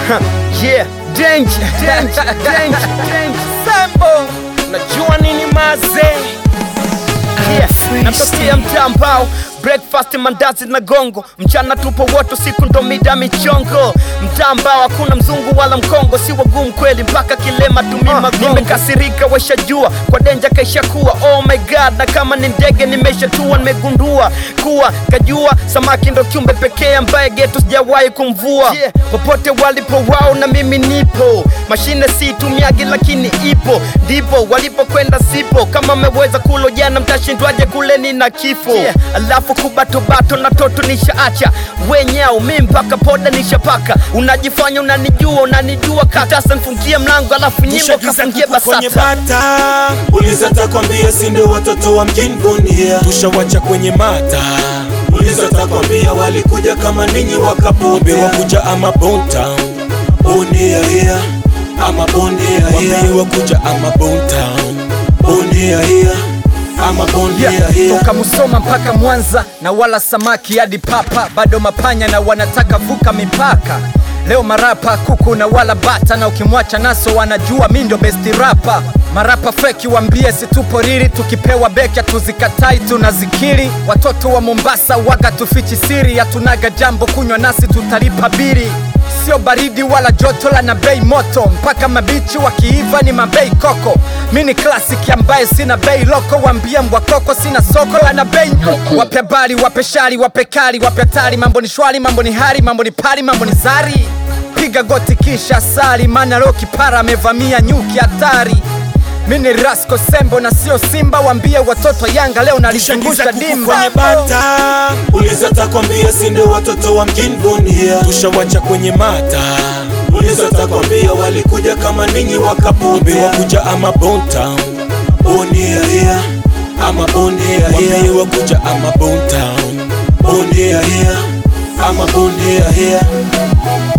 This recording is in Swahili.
yeah, danger, danger, danger, danger. Sambo, najua nini maze yeah. Natokea mtaa mbao breakfast mandazi na gongo mchana tupo wote siku ndo mida michongo mtaa ambao hakuna mzungu wala mkongo si wagumu kweli mpaka kilema tumima uh, nimekasirika weshajua kwa denja kaisha kuwa oh my god na kama ni ndege nimeshatua nimegundua kuwa kajua samaki ndo kiumbe pekee ambaye getu sijawahi kumvua yeah. popote walipo wao na mimi nipo mashine si tumiagi lakini ipo ndipo walipokwenda sipo kama mmeweza kulo jana mtashindwaje kuleni na kifo yeah. alafu kubatobato na toto nishaacha wenyao mi mpaka poda nishapaka unajifanya unanijua unanijua katasa nfungie mlango alafu nyimbo kafungie kwenye basata bata uliza takwambia sindo watoto wa mjini Bunia tushawacha kwenye mata uliza takwambia walikuja kama ninyi wakapobe wakuja ama bonta Bunia here ama Bunia here wakuja ama bonta Bunia here ama Bunia Yeah, here toka Musoma mpaka Mwanza na wala samaki hadi papa, bado mapanya na wanataka vuka mipaka. Leo marapa kuku na wala bata, na ukimwacha naso wanajua mi ndo besti rapa. Marapa feki wambie situpo riri, tukipewa beki tuzikatai tunazikiri. Watoto wa Mombasa waga tufichi siri, hatunaga jambo kunywa nasi tutalipa biri sio baridi wala joto la na bei moto mpaka mabichi wakiiva ni mabei koko mi ni klasiki ambaye sina bei loko wambie mbwakoko sina soko la na bei nyoko wape bali wape shari wape kali wape hatari mambo ni shwari mambo ni hari mambo ni pari mambo ni zari piga goti kisha sali maana leo kipara amevamia nyuki hatari mi ni rasko sembo na sio simba wambie watoto yanga leo Tushagiza nalizungusha kuku dimba kwenye bata uliza takwambia sindo watoto wa mjini Bunia tushawacha kwenye mata uliza takwambia walikuja kama ninyi wakapobe wakuja ama bonta Bunia here ama Bunia here wakuja ama bonta Bunia here ama Bunia here